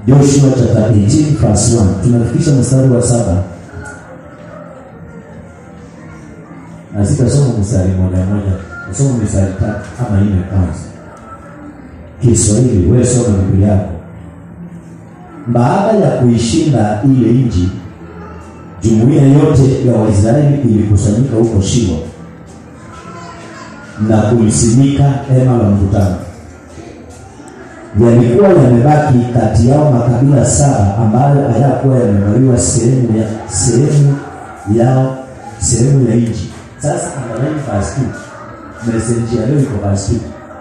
Joshua chapter 18 verse 1. Tunafikisha mstari wa saba na sitasoma mstari moja moja, nasoma mstari tatu ama nne kwanza. Kiswahili, wewe soma Biblia yako. Baada ya kuishinda ile nchi, jumuiya yote ya Waisraeli ilikusanyika huko Shilo na kulisimika hema la mkutano. Yalikuwa yamebaki kati yao makabila saba ambayo hayakuwa yamegawiwa sehemu ya sehemu yao sehemu ya nchi. Sasa angalia verse 2. Message ya leo iko verse 2.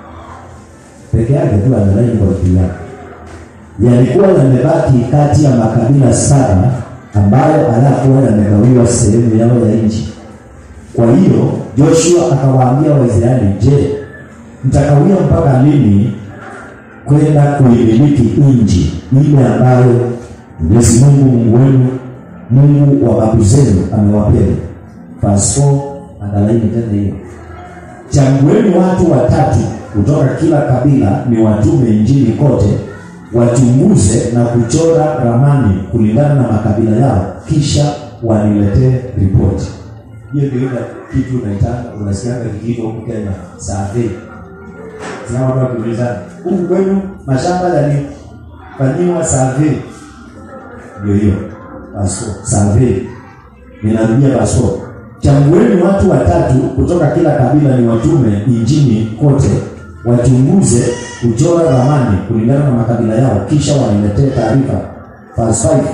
Peke yake tu angalia kwa Biblia yako yalikuwa yamebaki kati ya makabila saba ambayo hayakuwa yamegawiwa sehemu yao ya nchi. Kwa hiyo Joshua akawaambia Waisraeli, je, mtakawia mpaka lini kwenda kuimiliki nchi ile ambayo Mwenyezi Mungu Mungu wenu Mungu wa babu zenu amewapea? Verse 4, angalaini tena hiyo Chagueni watu watatu kutoka kila kabila, ni watume nchini kote, wachunguze na kuchora ramani kulingana na makabila yao, kisha waniletee ripoti. Hiyo ndio ile kitu unaitanga, unasikianga kikiitwa huku Kenya survey. Sina watu wakiulizana huku kwenu mashamba yalifanyiwa survey, ndio hiyo passport survey. Ninarudia passport Chagueni watu watatu kutoka kila kabila, ni watume nchini kote, wachunguze kuchora ramani kulingana na makabila yao, kisha waniletee taarifa. Verse 5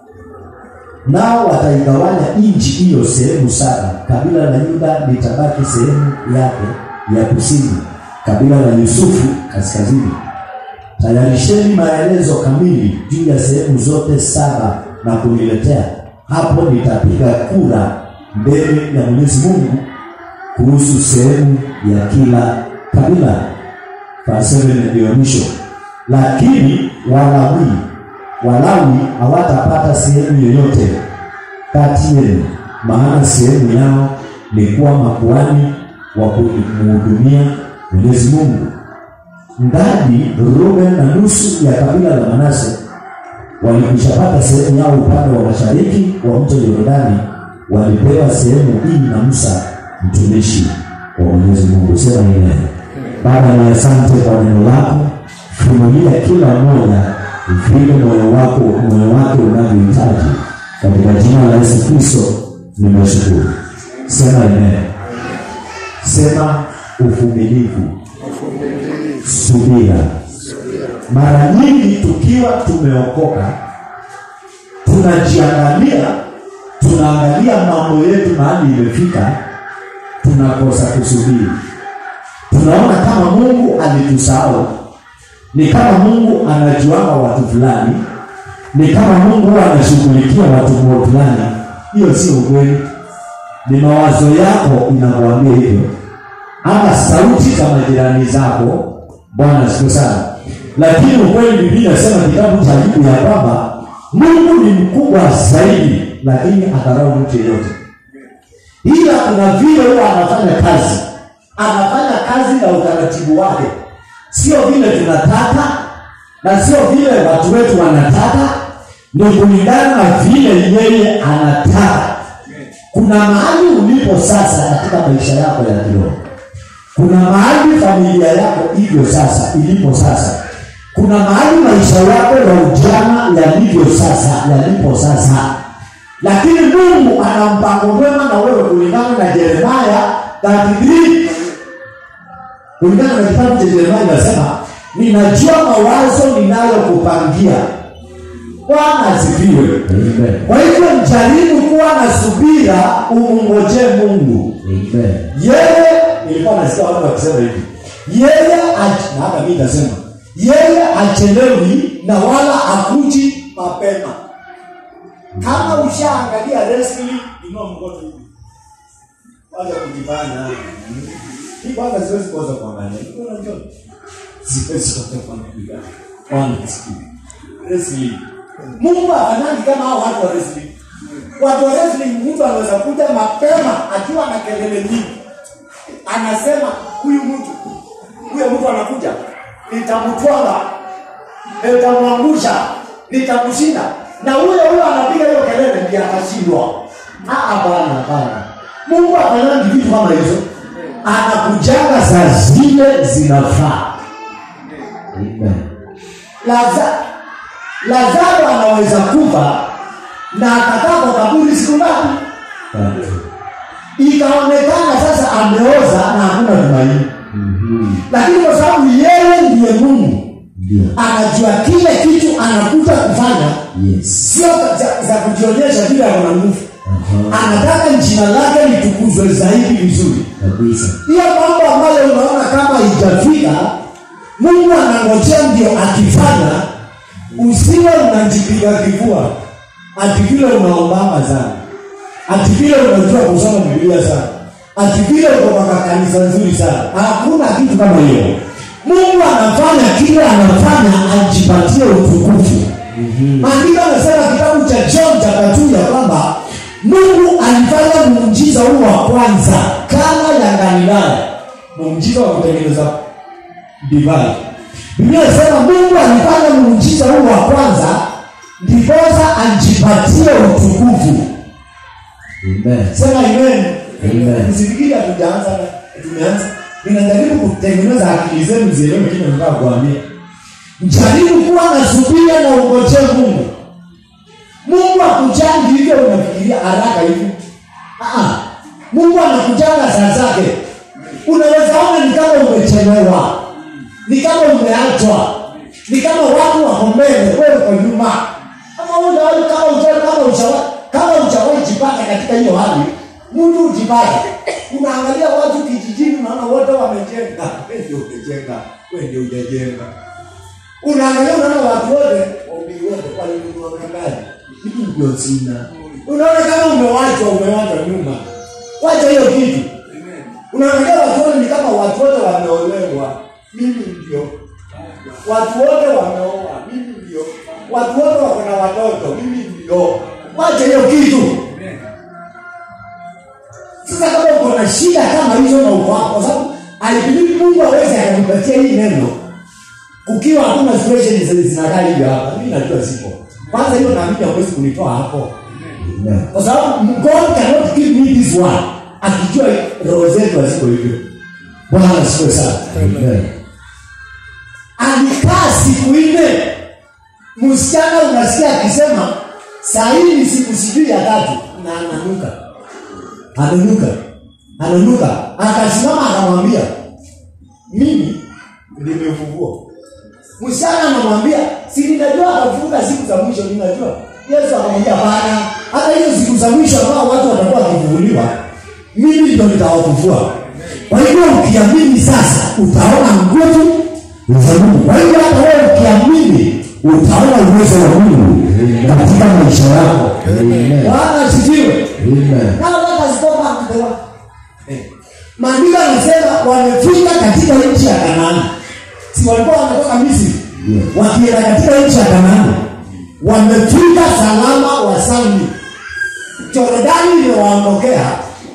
nao wataigawanya nchi hiyo sehemu saba. Kabila la Yuda litabaki sehemu yake ya kusini, kabila la Yusufu kaskazini. Tayarisheni maelezo kamili juu ya sehemu zote saba na kuniletea. Hapo nitapiga kura mbele ya Mwenyezi Mungu kuhusu sehemu ya kila kabila. Verse 7 ndio mwisho. Lakini Walawi Walawi hawatapata sehemu yoyote kati yenu, maana sehemu yao ni kuwa makuhani wa kumhudumia Mwenyezi Mungu. Gadi, Ruben na nusu ya kabila la Manase walikushapata sehemu yao upande wa mashariki wa mto Yordani walipewa sehemu hii na Musa mtumishi wa Mwenyezi Mungu. Sema amen. Baba, ni asante kwa neno lako, funulia kila mmoja vile moyo wako moyo wake unavyohitaji, katika jina la Yesu Kristo nimeshukuru. Sema amen. Sema uvumilivu, subira. Mara nyingi tukiwa tumeokoka tunajiangalia tunaangalia mambo yetu mahali imefika, tunakosa kusubiri. Tunaona kama Mungu alitusahau, ni kama Mungu anajuanga watu fulani, ni kama Mungu huwa anashughulikia watu fulani. Hiyo sio ukweli, ni mawazo yako inakuambia hivyo, ama sauti za majirani zako. Bwana asifiwe sana. Lakini ukweli, Biblia inasema kitabu cha Ayubu ya kwamba Mungu ni mkubwa zaidi lakini adharau mtu yeyote, ila kuna vile huwa anafanya kazi, anafanya kazi na utaratibu wake, sio vile tunataka na sio vile watu wetu wanataka, ni kulingana na vile yeye anataka. Kuna mahali ulipo sasa katika maisha yako ya kiroho, kuna mahali familia yako hivyo sasa ilipo sasa kuna mahali maisha yako ya ujana yalivyo sasa yalipo sasa lakini Mungu ana mpango mwema na wewe kulingana na Yeremia 33 kulingana na kitabu cha Yeremia inasema, ninajua mawazo ninayokupangia. Bwana asifiwe. Kwa hivyo mjaribu kuwa na subira, umngojee Mungu. Yeye, nilikuwa nasikia watu wakisema hivi, yeye ach- na hata mimi nasema yeye achelewi na wala akuji mapema kama ushaangalia wrestling inua mkono hivi kwanza kujifanya hii kwanza siwezi kuanza kuangalia Unaona njoo siwezi kuanza kuangalia kwanza sikia wrestling Mungu afanani kama hao watu wa wrestling watu wa wrestling mtu anaweza kuja mapema akiwa na kelele nyingi anasema huyu mtu huyo mtu anakuja nitamtwanga nitamwangusha nitamshinda na huyo huyo anapiga hiyo kelele ndiye atashindwa Ah, hapana hapana mungu afanani vitu kama hizo anakujaga saa zile zinafaa Amen. Laza, lazaro anaweza kufa na akakaa kwa kaburi siku ngapi Tatu. ikaonekana sasa ameoza na hakuna tumaini Mhm. lakini kwa sababu yeye ndiye mungu Ndio. anajua kile kitu anakuja kufanya Yes. sio za, za kujionyesha vile ana nguvu Aha. anataka jina lake litukuzwe zaidi vizuri Kabisa. hiyo mambo ambayo unaona kama ijafika mungu anangojea ndio akifanya usiwe unajipiga kifua ati vile unaombama sana ati vile unajua kusoma bibilia sana ati vile uko kwa kanisa nzuri sana hakuna kitu kama hiyo mungu anafanya kile anafanya ajipatie utukufu maandiko anasema kitabu cha john chapter ya kwamba mungu alifanya muujiza huu wa kwanza kana ya galilaya muujiza wa kutengeneza divai biblia inasema mungu alifanya muujiza huu wa kwanza ndiposa ajipatie utukufu Amen. sema amen Amen. msifikiri hatujaanza na- tumeanza ninajaribu kutengeneza akili zenu zielewe kile nataka kuambia jaribu kuwa na subira na ungojee mungu mungu akujangi hivyo unafikiria haraka hivi Ah, ah. mungu anakujanga saa zake unaweza ona ni kama umechelewa ni kama umeachwa ni kama watu wako mbele wewe uko nyuma kama unawahi kama ujawahi kama ujawahi kama ujawahi jipata katika hiyo hali mtu ujipate unaangalia watu kijijini unaona wote wamejenga wewe ndio umejenga wewe ndio hujajenga unaangalia unaona watu wote waumini wote walinunua magari mimi ndio sina unaona kama umewachwa umewachwa nyuma wacha hiyo kitu unaangalia watu wote ni kama watu wote wameolewa mimi ndio watu wote wameoa mimi ndio watu wote wako na watoto mimi ndio wacha hiyo kitu sasa kama uko na shida kama hizo na uko hapo kwa sababu alibidi mungu aweze akakupatia hii neno ukiwa hakuna situation zi- zinakaa hivyo hapa mimi najua sipo kwanza hiyo naamini hawezi kunitoa hapo Amen. kwa sababu god cannot give me this one akijua roho zetu haziko hivyo bwana asiwe sana Amen. alikaa siku nne msichana unasikia akisema saa hii ni siku sijui ya tatu na ananuka ananuka ananuka akasimama akamwambia mimi nimevuvua msichana anamwambia si ninajua atavuka siku za mwisho ninajua yesu akamwambia hapana hata hizo siku za mwisho ambao watu watakuwa wakivuvuliwa mimi ndio nitawavuvua kwa hivyo ukiamini sasa utaona nguvu za mungu kwa hivyo hata wewe ukiamini utaona uwezo wa mungu katika maisha yako Amen. bwana asifiwe Amen. Now let us go back to the one. Eh. Maandiko yanasema wamefika katika nchi ya Kanaani. Si walikuwa wametoka Misri? Yeah. Wakienda katika nchi ya Kanaani. Wamefika salama wasalmi. Jorodani imewaondokea.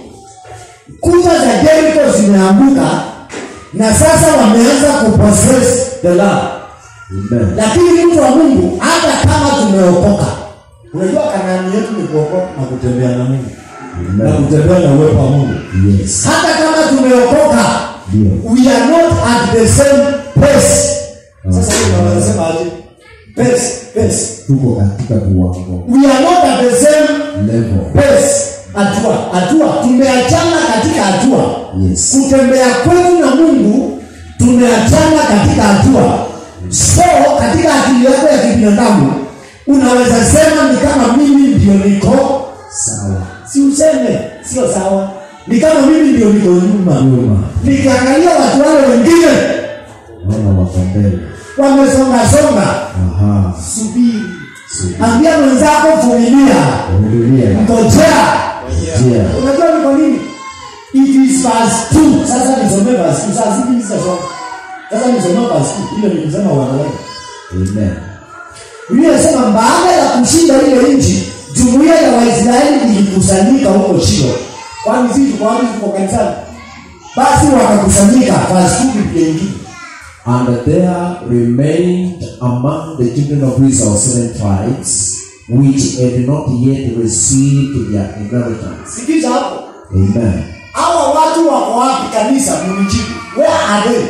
Kuta za Jericho zimeanguka na sasa wameanza kupossess the land Amen. lakini mtu wa mungu hata kama tumeokoka unajua kanani yetu ni kuokoka na kutembea na mungu na Amen. kutembea na uwepo wa mungu Yes. hata kama tumeokoka Ndio. we are not at the same pace sasa hiyo ndio wanasema aje pace pace Tuko katika viwango. we are not at the same Level. pace hatua hatua tumeachana katika hatua Yes. kutembea kwetu na mungu tumeachana katika hatua so katika akili yako ya kibinadamu unaweza sema ni kama mimi ndio niko Sawa. si useme sio sawa ni kama mimi ndio niko nyuma Nyuma. nikiangalia watu wale wengine Naona wako mbele. wamesongasonga Aha. subiri Subiri. ambia mwenzako vumilia Vumilia. ngojea Njia. unajua ni kwa nini it is verse 2 sasa nisomee verse 2 sasa hivi sasa sasa nisomee verse 2 ile nilisema wanawake Amen. Biblia inasema baada ya kushinda ile nchi jumuiya ya Waisraeli ilikusanyika huko Shilo kwani sisi tuko wapi tuko kanisani basi wakakusanyika verse 2 Biblia ingine And there remained among the children of Israel seven tribes which had not yet received their inheritance. sikiza hapo Amen. hawa watu wako wapi kanisa munijibu where are they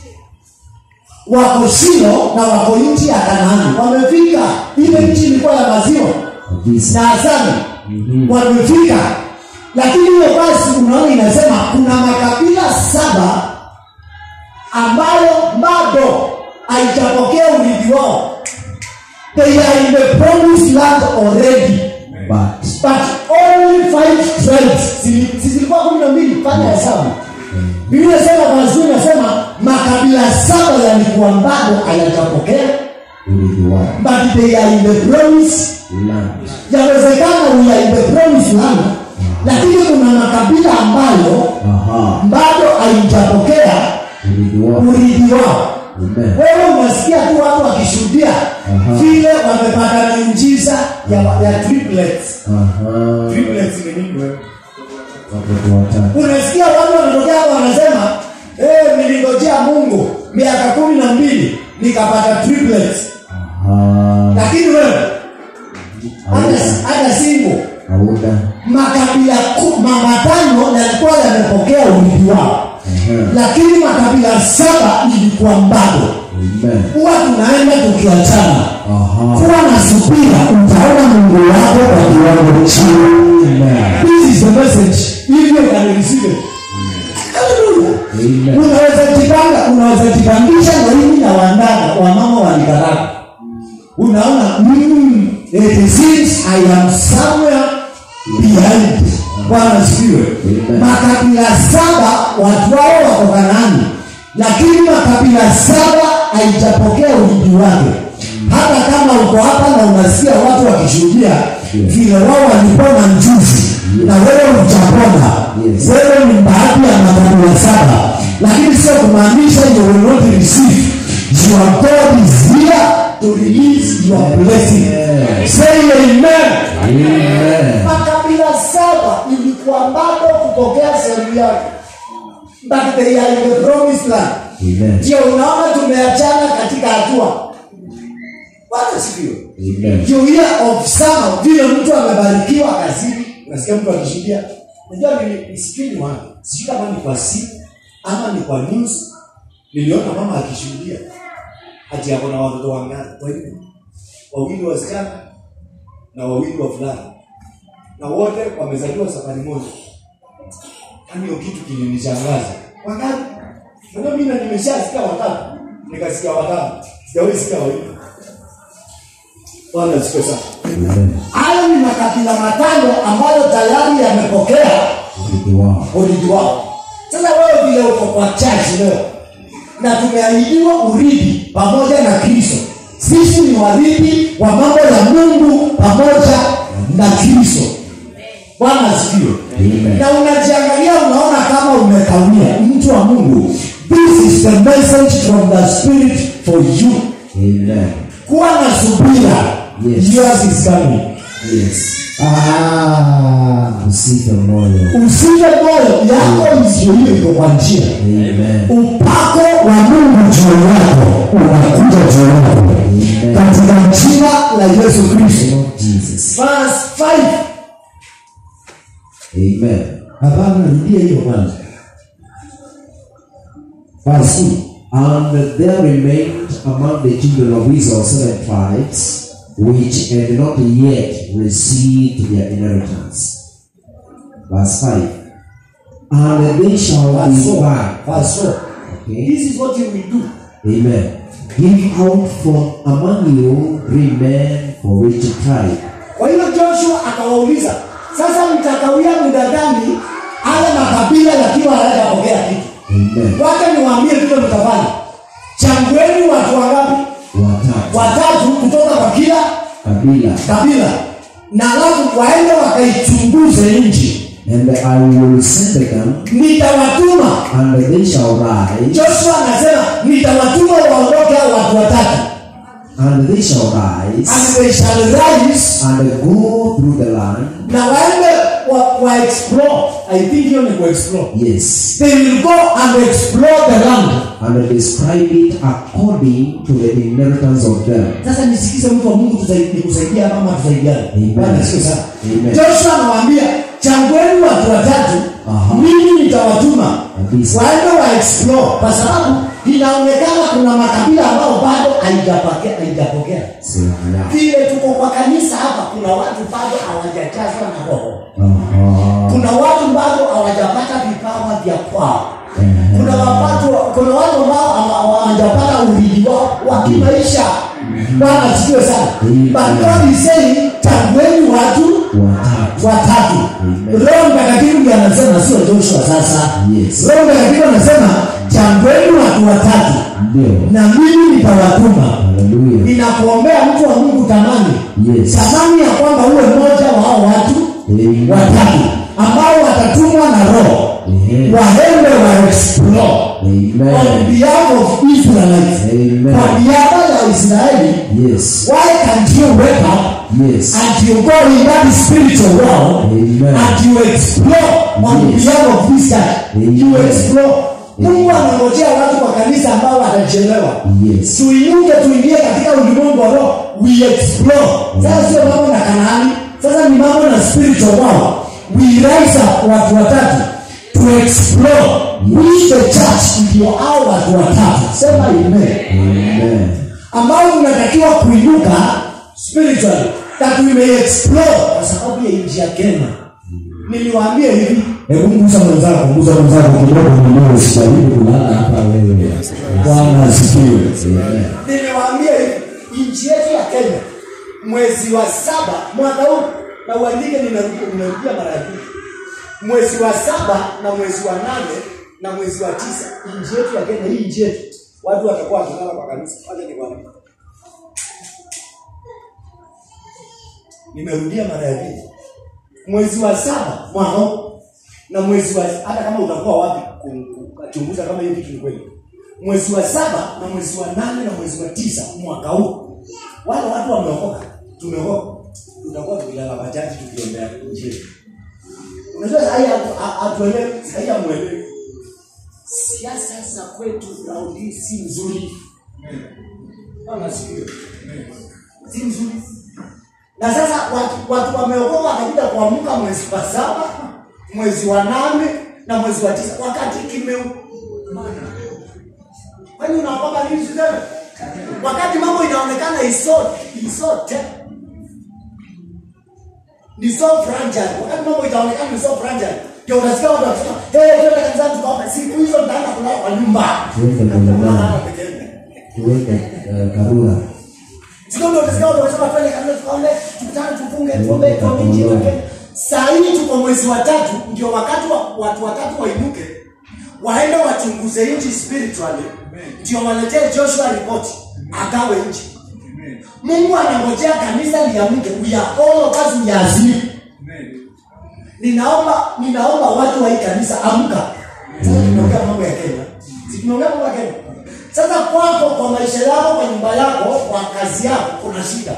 wako shilo na wako nchi ya kanaani wamefika ile nchi ilikuwa ya maziwa Kabisa. na asali wamefika lakini hiyo basi unaona inasema kuna makabila saba ambayo bado haijapokea urithi wao they are in the promised land already But but only five tribes zili- si zilikuwa kumi na mbili fanya hesabu biblia sema mazuri nasema makabila saba yalikuwa bado hayajapokea urithi wao but they are in the promise land. yawezekana we are in the promise land lakini kuna makabila ambayo Aha. bado haijapokea Urithi wao. urithi wao Amen. wewe unasikia tu watu wakishuhudia Aha. vile wamepata miujiza ya, ya triplets Aha. triplets ni nini wewe Watoto watatu. unasikia watu wanatokea hapa wanasema hey, nilingojea mungu miaka kumi na mbili nikapata triplets Aha. lakini wewe hata Hauna. hata single Hauna. makabila ku- ma- matano yalikuwa yamepokea urithi wao Aha. lakini makabila saba ilikuwa bado Amen. huwa tunaenda tukiachana Aha. kuwa na subira utaona mungu wako kwa kiwango chini Amen. this is the message hivyo kanirisive haleluya Amen. unaweza jipanga unaweza jipangisha na hivi na wandana wamama walikaraka unaona mm, it seems i am somewhere behind bwana sikiwe Amen. makabila saba watu wao wako kanani lakini makabila saba haijapokea urithi wake hata kama uko hapa na unasikia watu wakishuhudia vile wao walipona mjuzi na wewe ujapona Yes. wewe ni baadhi ya makabila saba lakini sio kumaanisha you will not receive your god is here to release your blessing Yes. say amen Amen. makabila saba ilikuwa bado kupokea sehemu yake but they are in the promised land Amen. ndio unaona tumeachana katika hatua bwana sikiwe Amen. you hear of some vile mtu amebarikiwa kazini unasikia mtu akishuhudia najua ni- nisikii ni wapi sijui kama ni kwa simu ama ni kwa news niliona mama akishuhudia ati ako na watoto wangapi kwa hivyo wawili wasichana na wawili wavulana na wote wamezaliwa safari moja yani hiyo kitu kilinishangaza wangapi najua mimi na nimeshasikia watatu nikasikia watano sijawahi sikia wawili bwana siku sana Amen. hayo ni makabila matano ambayo tayari yamepokea Urithi wao. urithi wao sasa wewe vile uko kwa chachi leo na tumeahidiwa urithi pamoja na kristo sisi ni warithi wa mambo ya mungu pamoja na kristo bwana asifiwe Amen. na unajiangalia unaona kama umekawia mtu wa mungu this is the message from the spirit for you Amen. kuwa na subira Yes. yours is coming Yes. ah. Usife moyo. usife moyo yako ndio hiyo iko kwa njia Amen. upako wa mungu juu yako unakuja juu yako Amen. katika jina la yesu kristo Lord Jesus. Verse 5. Amen. hapana rudia hiyo kwanza Verse 2. And there remained among the children of Israel seven tribes which had not yet received their inheritance. Verse 5. And they shall Verse 4. divide. Verse 4. Okay. This is what you will do. Amen. Give out from among you three men for each tribe. Kwa hiyo Joshua akawauliza, sasa mtakawia muda gani haya makabila yakiwa hayajapokea kitu? Amen. Wacha niwaambie vile mtafanya. Changueni watu wangapi? Watatu. Watatu kutoka kwa kila Kabila. kabila, na alafu waende wakaichunguze nchi. And I will send them, Nitawatuma and they shall rise, Joshua anasema nitawatuma waondoke hao watu watatu and they shall rise, and they shall rise and go through the land, na waende wa, wa explore i think hiyo ni kuexplore Yes. they will go and explore the land And describe it according to the inheritance of them. sasa nisikize mtu wa mungu tusai- nikusaidia hapa ama tusaidiane Amen. bwana sio sana Amen. joshua anawaambia changueni watu watatu Aha. mimi nitawatuma Kabisa. waende wa explore kwa sababu inaonekana kuna makabila ambao bado haijapokea haijapokea Sema ya. vile tuko kwa kanisa hapa kuna watu bado hawajajazwa na roho Aha. kuna watu bado hawajapata vipawa vya kwao Ehe. kuna watu kuna watu ambao hawa- hawajapata urithi wao wa kimaisha bwana sikiwe sana Amen. but God is saying chagueni watu Watatu. watatu Amen. roho mtakatifu ndiye anasema sio joshua sasa Yes. roho mtakatifu anasema chagueni watu watatu Ndio. na mimi nitawatuma Hallelujah. ninakuombea mtu wa mungu tamani Yes. tamani ya kwamba uwe mmoja wa hao watu Amen. watatu ambao watatumwa na roho Ehe. waende wa explore on Amen. behalf of Israelites Amen. kwa niaba ya Israeli Yes. why can't you wake up Yes. and you go in that spiritual world Amen. and you explore on Yes. behalf of this guy Amen. you explore Mungu anangojea watu kwa kanisa ambao watachelewa Yes. tuinuke tuingie katika ulimwengu wa roho we explore sasa sio mambo na kanaani sasa ni mambo na spiritual world we rise up watu watatu to explore which the church ndio hao watu watatu sema amen Amen. ambao tunatakiwa kuinuka spiritually that we may explore kwa sababu ya nchi ya kenya niliwaambia hivi hebu mgusa mwenzako mgusa mwenzako kidogo mwenyewe usijaribu kulala hapa wewe bwana asifiwe Amen. niliwaambia hivi nchi yetu ya kenya mwezi wa saba mwaka huu na uandike ninarudia ninarudia mara ya pili mwezi wa saba na mwezi wa nane na mwezi wa tisa nchi yetu ya kenya hii nchi yetu watu watakuwa wakilala kwa kanisa wacha nikwambie nimerudia mara ya pili mwezi wa saba mwaka huu na mwezi wa hata kama utakuwa wapi kuchunguza kama hiyo kitu ni kweli mwezi wa saba na mwezi wa nane na mwezi wa tisa mwaka huu wale watu wameokoka tumeokoka tutakuwa tukilala machaji tukiombea nchi yetu unajua sahii hatuelewi sahii hamwelewi siasa za kwetu raundi hii si nzuri Bwana asifiwe. si nzuri na sasa watu, watu wameokoka wakakuja kuamka mwezi wa saba mwezi wa nane na mwezi wa tisa wakati kimeumana kwani unaokoka nini siseme wakati mambo inaonekana isote isote ni so fragile wakati mambo itaonekana ni so fragile ndio utasikia watu wakisema hey twende kanisani tukaombe siku hizo nitaenda kulala kwa nyumba Tuende kwa nyumba. Kulala peke yake. Tuweke eh, karura. Siku ndio utasikia watu wakisema twende kanisani tukaombe tukutane tufunge tuombe Tuombe tuombe nchi yetu ya tuombe. Kenya saa hii tuko mwezi wa tatu ndio wakati wa watu watatu wainuke waende wachunguze nchi spiritually ndio waletee joshua ripoti agawe nchi mungu anangojea kanisa liamke we are all of us we are asleep ninaomba ninaomba watu wa hii kanisa amka sasa tunaongea mambo ya kenya si tunaongea mambo ya kenya sasa kwako kwa maisha yako kwa nyumba yako kwa kazi yako kuna shida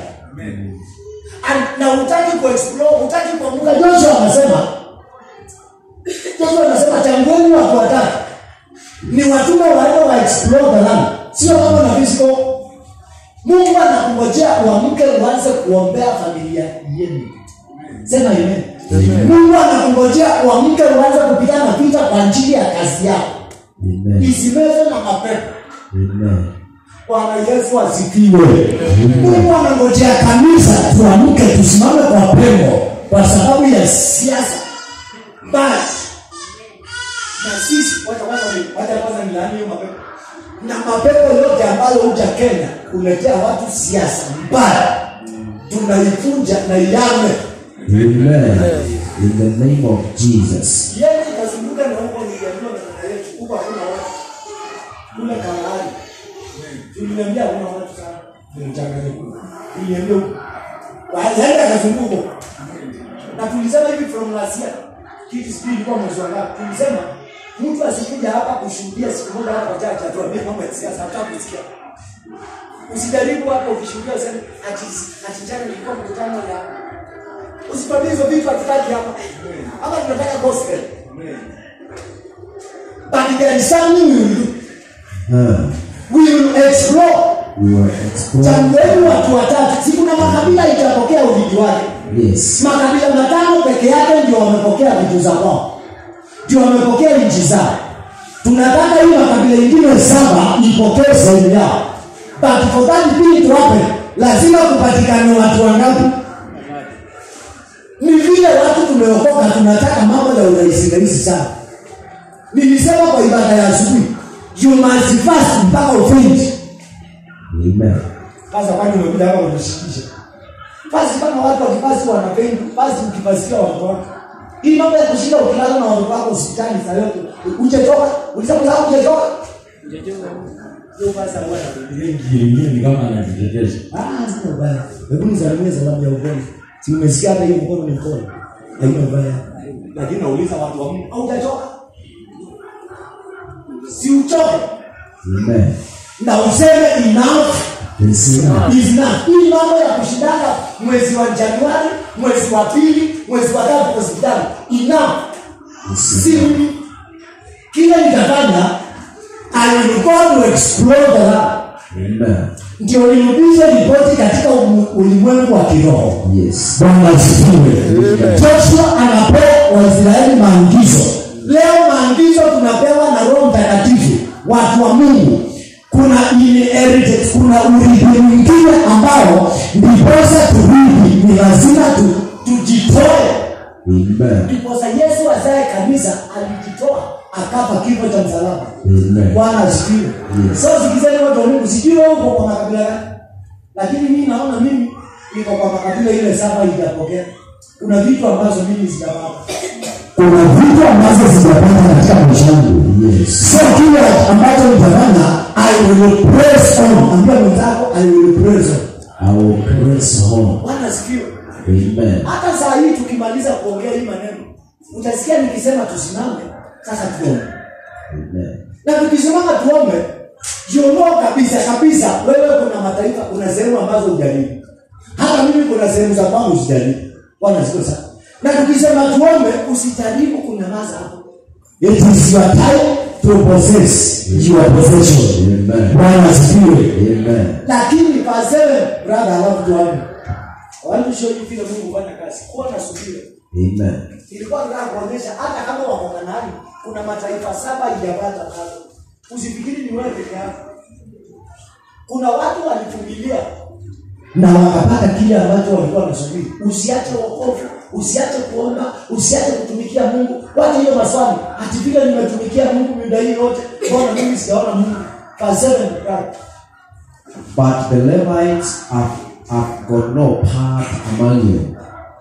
And- na utaki kuexplore utaki kuamuka joshua anasema joshua anasema changueni watu watatu ni watume waende wa explore the land sio mambo na physical mungu anakungojea uamke uanze kuombea familia yenu sema amen mungu anakungojea uamke uanze kupigana vita kwa ajili ya kazi yako Amen. isimeze na mapepo Amen. bwana yesu asifiwe mungu anangojea kanisa tuamke tusimame kwa pengo kwa sababu ya siasa mbaya na sisi wacha kwanza ni- wacha kwanza nilaani hiyo mapepo na mapepo yote ambayo huja kenya kuletea watu siasa mbaya tunaifunja na iame Amen. In the name of Jesus. yeye ikazunguka na huko niliambiwa na dada yetu huko hakuna watu kule kalaani tuliniambia hakuna watu sana ni mchanganyiko tuliniambia huko waenda akazunguka huko na tulisema hivi from last year kitu sijui ilikuwa mwezi wa ngapi tulisema mtu asikuja hapa kushuhudia siku moja hapa chache atuambie mambo ya siasa hata kusikia usijaribu hapa ukishuhudia useme ati ati jana nilikuwa mkutano ya usipambie hizo vitu hatutaki hapa ama tunataka gospel but there is something we will do Uh, we will explore we will explore. Chagueni watu watatu, si kuna makabila itapokea urithi wake. Yes. Makabila matano peke yake ndio wamepokea vitu za kwao, ndio wamepokea nchi zao. Tunataka hii makabila ingine saba ipokee sehemu yao, but for that thing to happen, lazima kupatikane watu wangapi? Ni vile watu tumeokoka, tunataka mambo ya urahisi rahisi sana. Nilisema kwa ibada ya asubuhi, you must fast mpaka ufeint. Amen. Sasa kwani umekuja hapa unishikisha? Basi kama watu wakipasi wanapenda, basi ukipasikia watoto wako. Hii mambo ya kushinda ukilala na watoto wako hospitali saa yote. Ujetoka, ulisema sasa ujetoka. Hiyo basi huwa na Biblia ingine ni kama anajitetesha Ah, sina ubaya. Hebu nisalimie salamu ya upole. Si umesikia hata hiyo mkono ni mkono. Haina ubaya. Lakini nauliza watu wa Mungu, haujachoka? Si uchoke Amen. na useme enough It's enough. is enough. Hii mambo ya kushindana mwezi wa Januari, mwezi wa pili, mwezi wa tatu hospitali, enough. It's Si enough. mimi. Kile nitafanya I will go to explore the land. Amen. Ndio nirudishe ripoti katika umu- ulimwengu wa kiroho. Yes. Bwana asifiwe. Joshua anapewa Waisraeli maagizo. Leo maagizo tunapewa na Roho Mtakatifu, watu wa Mungu. Kuna inherited, kuna urithi mwingine ambao ndiposa turithi, ni lazima tu, tujitoe. Amen. Ndiposa Yesu azae kanisa alijitoa akafa kifo cha msalaba. Amen. Bwana asifiwe. Yes. So sikizeni watu wa Mungu, sijui wewe uko kwa makabila gani, lakini mimi naona mimi niko kwa makabila ile saba ijapokea. Kuna vitu ambazo mimi sijapata. Kuna vitu ambazo sijapata katika maisha yangu. Yes. So kile ambacho nitafanya, I will press on. Ambia mwenzako, I will press on. I will press on. Bwana asifiwe. Amen. Hata saa hii tukimaliza kuongea hii maneno, utasikia nikisema tusimame, sasa tuombe. Amen. na tukisimama tuombe jiondoa kabisa kabisa wewe kuna mataifa kuna sehemu ambazo hujaribu hata mimi kuna sehemu za kwangu sijaribu bwana siku sana na tukisema tuombe usijaribu kunyamaza hapo it is your time to possess your possession Amen. bwana asifiwe Amen. lakini paseme brother alafu tuombe I want to show you vile Mungu hufanya kazi kuwa na subira Amen. ilikuwa nataka kuonyesha hata kama wako Kanaani kuna mataifa saba ijapata bado. Usifikiri ni wewe peke yako. Kuna watu walivumilia na wakapata kile ambacho walikuwa wanasubiri. Usiache wokovu, usiache kuomba, usiache kutumikia Mungu. Wacha hiyo maswali, ati vile nimetumikia Mungu muda hii yote, mbona mimi sijaona Mungu? Verse 7 right. But the Levites have, have got no part among you.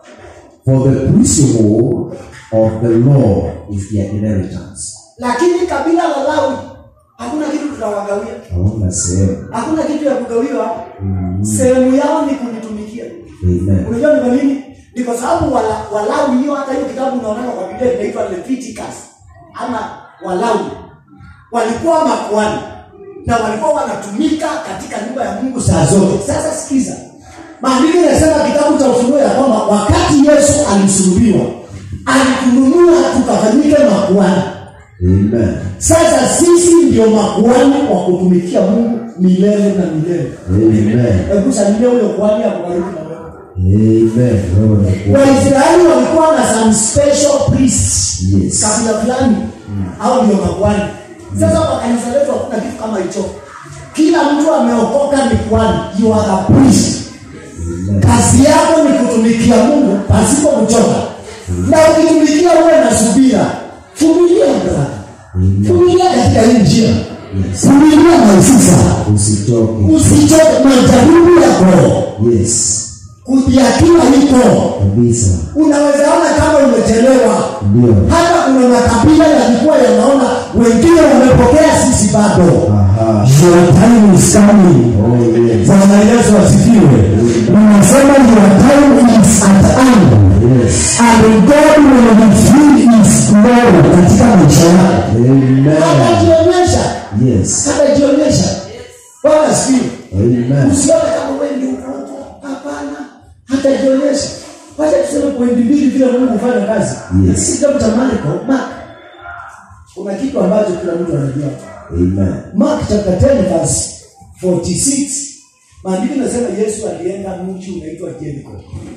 For the priesthood of the law is their inheritance. Lakini kabila la Lawi hakuna kitu tunawagawia. Hawana sehemu. Hakuna kitu ya kugawiwa. Sehemu yao ni kunitumikia. Amen. unajua ni kwa nini ni kwa sababu wala- walawi hiyo hata hiyo kitabu unaonana kwa biblia inaitwa leviticus ama walawi walikuwa makuani na walikuwa wanatumika katika nyumba ya mungu saa zote sasa sikiza maandiko inasema kitabu cha ufunuo ya kwamba wakati yesu alisulubiwa alitununua tukafanyike makuani Amen. sasa sisi ndio makuani wa kutumikia mungu milele na milele Amen. hebu salimia huyo kuani hapo karibu na wewe Amen. Wewe ni kwa- waisraeli walikuwa na some special priests Yes. kabila fulani au ndio makwani sasa kwa kanisa letu hakuna kitu kama hicho kila mtu ameokoka ni kwani you are a priest Amen. kazi yako ni kutumikia mungu pasipo kuchoka na ukitumikia uwe na subira vumilia brother Amen. vumilia katika hii njia Yes. vumilia maisisa Usichoke. usichoke majaribu yako Yes. kujiakiwa iko Kabisa. unaweza ona kama umechelewa Ndio. hata kuna makabila yalikuwa yanaona wengine wamepokea sisi bado Aha. your time is coming Oh yes. bwana yesu asifiwe unasema your time is at hand Yes. and god will reveal his glory katika maisha yako Amen. hatajionyesha Yes. hatajionyesha bwana asifiwe Amen. usione kama wewe ndio uko huko hapana hatajionyesha wacha tuseme pointi mbili vile mungu hufanya kazi Yes. si kitabu cha marko mark kuna kitu ambacho kila mtu anajua Amen. mark chapter 10 verse 46 maandiko inasema yesu alienda mji unaitwa jeriko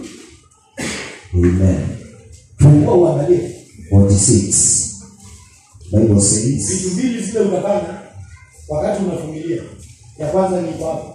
Amen. fungua uangalie 46. Bible says, vitu mbili zile utafanya wakati unafumilia ya kwanza ni kwapo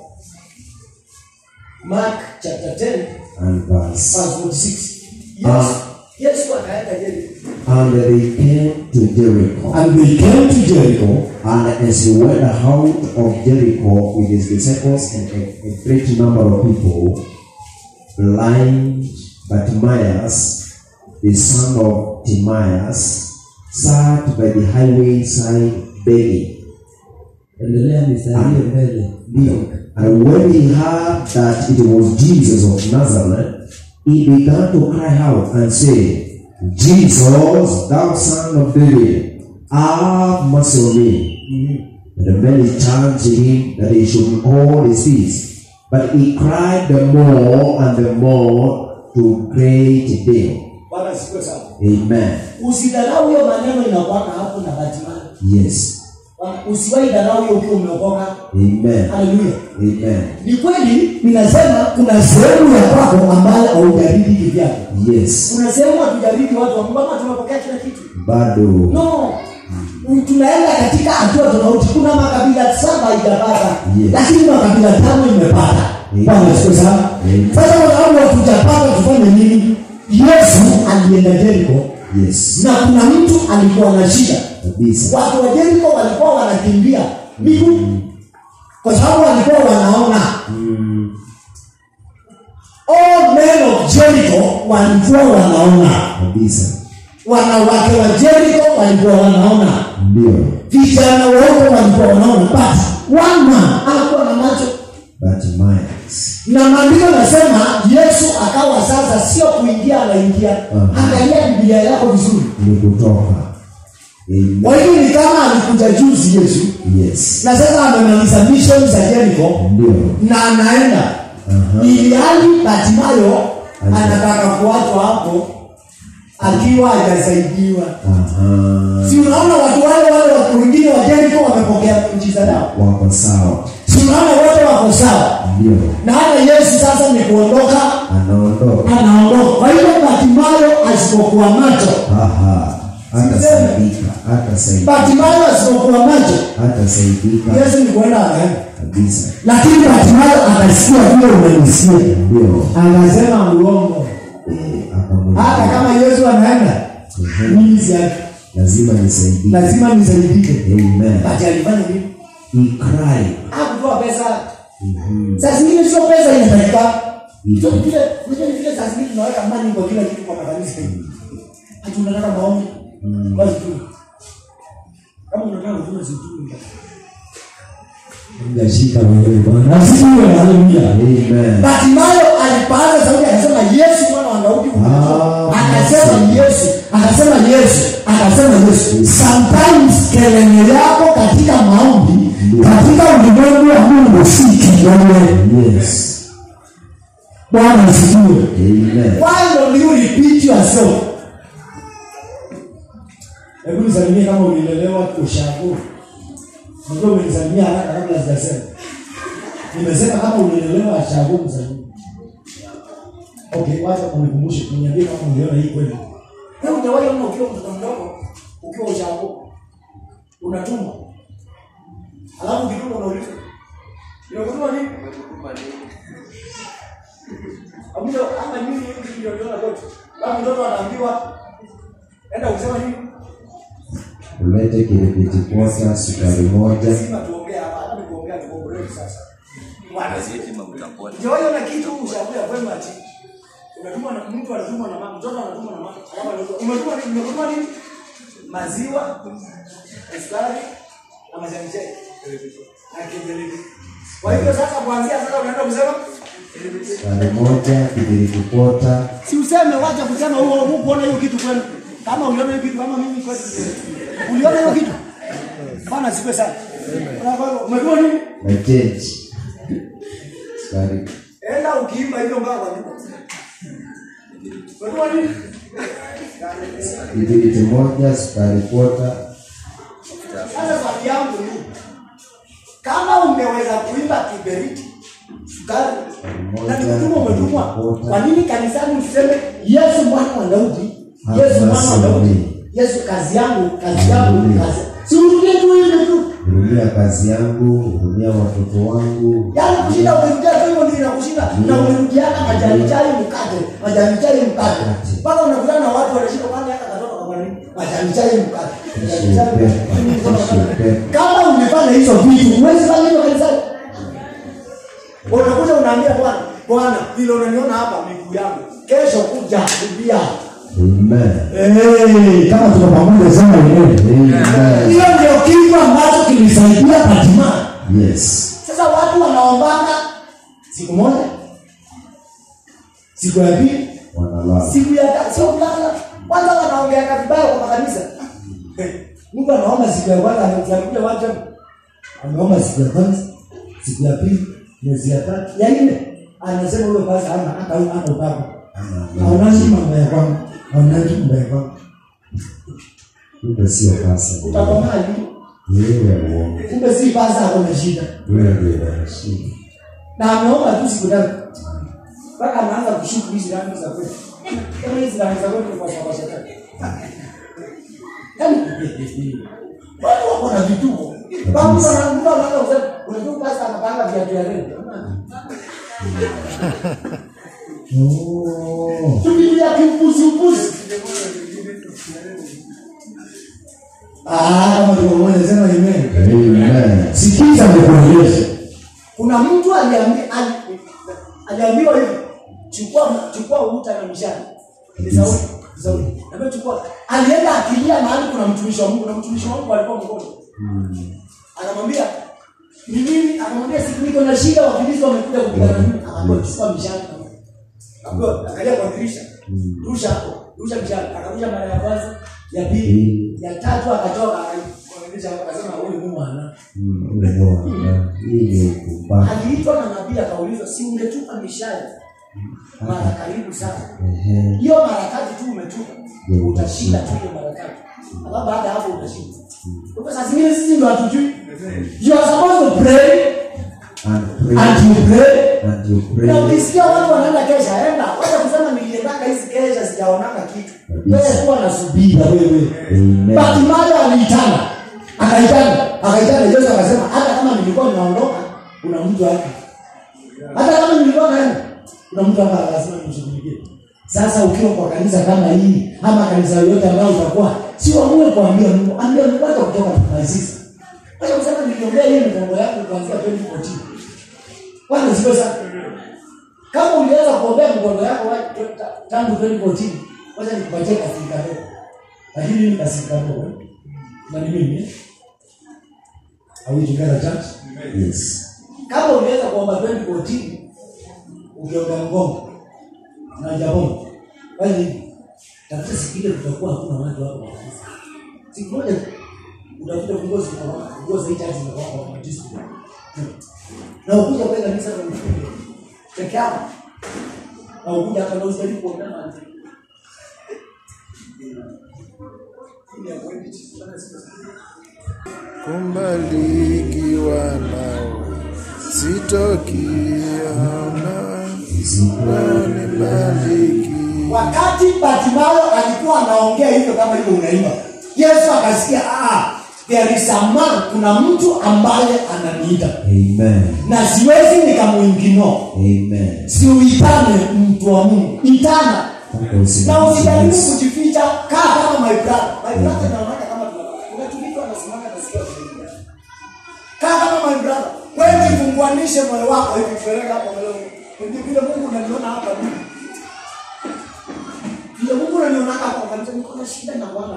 mark chapter 10 and verse. verse 46 yes, Ah. yesu akaenda jeriko And they came to Jericho. and they came to jericho And as he went out of Jericho with his disciples and a, a great number of people, blind Bartimaeus, the son of Timaeus, sat by the highway side begging. endelea mistari hiyo mbele And when he heard that it was Jesus of Nazareth, he began to cry out and say, Jesus, thou son of David, have mercy on me. And many turned to him that he should hold his peace. But he cried the more and the more to great deal. bwana siku sana Amen. usidharau hiyo maneno inakwaka hapo na batimani Yes. usiwahi dharau hiyo ukiwa umeokoka Amen. haleluya Amen. ni kweli ninasema kuna sehemu ya kwako ambayo haujaridi kivyako Yes. kuna sehemu hatujaridi watu wa Mungu ama tumepokea kila kitu Bado. no tunaenda katika hatua tofauti kuna makabila saba ijapata Yes. lakini makabila tano imepata Amen. bwana siku sana Amen. sasa kwa sababu hatujapata tufanye nini yesu alienda jeriko Yes. na kuna mtu alikuwa na shida Kabisa. watu wa jeriko walikuwa wanakimbia miguu kwa sababu walikuwa wanaona Mm. all men of jericho walikuwa wanaona Kabisa. wanawake wa jericho walikuwa wanaona Ndio. vijana wote walikuwa wanaona but one man alikuwa na macho Bartimaeus. na maandiko nasema yesu akawa sasa sio kuingia anaingia Mhm. angalia biblia yako vizuri Ni kutoka. Amen. kwa hiyo ni kama alikuja juzi yesu Yes. na sasa amemaliza mission za jericho Ndio. na anaenda Aha. ili hali batimayo Acha. anataka kuachwa hapo akiwa hajasaidiwa Aha. si unaona watu wale wale watu wengine wa jeriko wamepokea miujiza yao Wako sawa. si unaona wote wako sawa Ndio. na hata yesu sasa ni kuondoka Anaondoka. anaondoka kwa hiyo batimayo asipokuwa macho Aha. Hatasaidika. Hatasaidika. batimayo asipokuwa macho Hatasaidika. yesu ni kuenda anaenda Kabisa. lakini batimayo akasikia vile umenisikia Ndio. akasema uongo Eh, akamwambia, hata kama yesu anaenda Mhm. mimi siaki lazima nisaidike. lazima nisaidike Amen. bati alifanya nini He cried. hakutoa pesa Mhm. saa zingine sio pesa inatakika Mhm. Sio vile unajua ni vile saa zingine tunaweka mani kwa kila kitu kwa makanisa hati unataka maombi basi tu kama unataka huduma zitumi ngashika mwenyewe bwana asifiwe haleluya Amen. Batimayo alipaza sauti akasema Yesu mwana wa Daudi Ah, akasema yes. Yesu akasema Yesu akasema Yesu sometimes kelele yako katika maombi katika ulimwengu wa Mungu si kelele Yes. Bwana asifiwe Amen. why don't you repeat yourself hebu nisalimie kama ulilelewa ushago Unajua umenisalimia haraka kabla sijasema nimesema kama ulilelewa ushago msalimie okay wacha unikumbushe uniambie kama uliona hii kweli wewe hujawahi ona ukiwa mtoto mdogo ukiwa ushago unatumwa alafu ukitumwa unauliza nimekutuma nini Amuja ama nini hivi ndio ndio kote. Kama mtoto anaambiwa enda kusema nini? Ulete kiripiti kwanza sukari moja. Lazima tuongee hapa, hata kuongea tukombolewe sasa. Bwana Gazeti mafuta pote. Ndio hiyo na kitu ushauri kwema ati. Unatuma na mtu anatuma na mama, mtoto anatuma na mama. Alafu anatuma, umetuma nini? Umetuma nini? Maziwa, sukari na majani chai. Na kiberiti. Kwa hivyo sasa kuanzia sasa unaenda kusema Sukari moja, kibiriti kwota. si useme wacha kusema huo huo kuona hiyo kitu kwenu kama uliona hiyo kitu kama mimi kweli uliona hiyo kitu bana sipe sana Unafahamu, umejua nini na change. Sukari. enda ukiimba hiyo mbao kwa nyumba Unajua nini? kibiriti moja, sukari kwota. Sasa swali yangu ni kama ungeweza kuimba kiberiti sukari na nikutuma umetumwa, kwa nini kanisani useme Yesu mwana wa Daudi, Yesu mwana wa Daudi, Yesu kazi yangu, kazi yangu, kazi si urudie tu ile tu, Hurumia kazi yangu, hurumia watoto wangu. yaani kushinda umerudia tu hivyo ndio inakushinda, na umerudiana majani chai mkate, majani chai mkate, mpaka unakutana na watu wanashinda kwani hata katoto kama nini, majani chai mkate, majani chai mkate. kama umefanya hizo vitu huwezi fanya hivyo kanisani unakuja unaambia bwana bwana vile unaniona hapa miguu yangu kesho kuja kumbia Amen. kama tuko pamoja sana wenyewe Amen. hiyo ndio kitu ambacho kilisaidia Fatima. Yes. sasa watu wanaombanga siku moja Siku ya pili Wanalala. siku ya tatu sio kulala kwanza wanaongeanga vibaya kwa makanisa mtu anaomba siku ya kwanza, anakuja watu ameomba siku ya kwanza, siku ya pili, mwezi ya tatu, ya nne, anasema huyo basi hana hata hata upako, haonaji mambo ya kwangu, haonaji mambo ya kwangu. Kumbe sio pasa. utakomaa lini Wewe uongo. Kumbe si basi ako na shida, Wewe ndio unashida. na ameomba tu siku tatu mpaka anaanza kushuku hizi rangi za kwetu kama hizi rangi za kwetu ni kwa sababu shetani yaani watu wako na vituko Baba mtu ana- mtu anaanza kusema unajua pasta anapanga viatu ya rent Oh. tukilia kiupuziupuzi ah, kama tuko pamoja, sema amen. Amen. Sikiza nikuonyeshe, kuna mtu aliambi- ali- aliambiwa hivi chukua chukua uta na mishani ni Sauli ni Sauli ambaye chukua alienda akilia mahali kuna mtumishi wa Mungu na mtumishi wa Mungu alikuwa mgonjwa anamwambia ni nini anamwambia siku niko na shida wafilisti wamekuja kupigana na mimi akamwambia chukua mishani Akaambiwa, angalia kwa dirisha rusha hapo rusha mishani akarusha mara ya kwanza ya pili ya tatu akatoka akaonyesha akasema huyu Mungu ana Mm, umeona. Hii ni kupata. aliitwa na nabii akaulizwa si ungetupa mishale mara karibu sana Ehe. hiyo mara tatu tu umetupa Ndio utashinda tu hiyo mara tatu alafu baada ya hapo utashinda kwa hivyo saa zingine sisi ndo hatujui you are supposed to pray And pray. and you pray And you na pray. ukisikia watu wanaenda kesha enda wacha kusema niliendanga hizi kesha sijaonanga kitu Kabisa. wewe kuwa na subiri bila wewe. Amen. Bartimayo aliitana akaitana akaitana Yesu akasema hata kama nilikuwa ninaondoka kuna mtu hapa hata kama nilikuwa naenda kuna mtu hapa lazima nimshughulikie Sasa ukiwa kwa kanisa kama hii ama kanisa yoyote ambayo utakuwa si uamue kuambia Mungu, ambia Mungu hata kutoka kuanzisha. Wacha kusema niliombea hiyo mipango yako kuanzia 2014 kwanza sio sana kama ulianza kuombea mkono yako wa- ta- tangu 2014 wacha nikupatie kasirika leo Lakini mimi kasika roho. Na ni mimi. eh? Are we together church? Yes. kama ulianza kuomba 2014 Ukiomba mgongo na japona. Bali hivi. Tafuta siku ile kutakuwa hakuna watu hapo kwa kanisa. Siku moja tu, utakuta viongozi kwa viongozi hii church zinakuwa kwa matatizo. na ukuja kwa kanisa kwa mfungo peke yako na ukuja hata na usitaki kuombea na mtu kumbarikiwa nawe sitokiona nibariki wakati Bartimayo alikuwa anaongea hivyo kama hivyo unaimba Yesu akasikia ah there is a man kuna mtu ambaye ananiita Amen. na siwezi nikamuingino Amen. siuitane mtu wa Mungu itana Mpaka na usimamishe usijaribu Yesu. kujificha kaa kama my brother my brother naonaka kama tunatulika anasimama nasikia kuingia kaa kama my brother wewe jifunguanishe moyo wako hivi peleka hapo mbele ndio vile Mungu unaniona hapa mimi vile Mungu unaniona hapa kanisa niko na shida na Bwana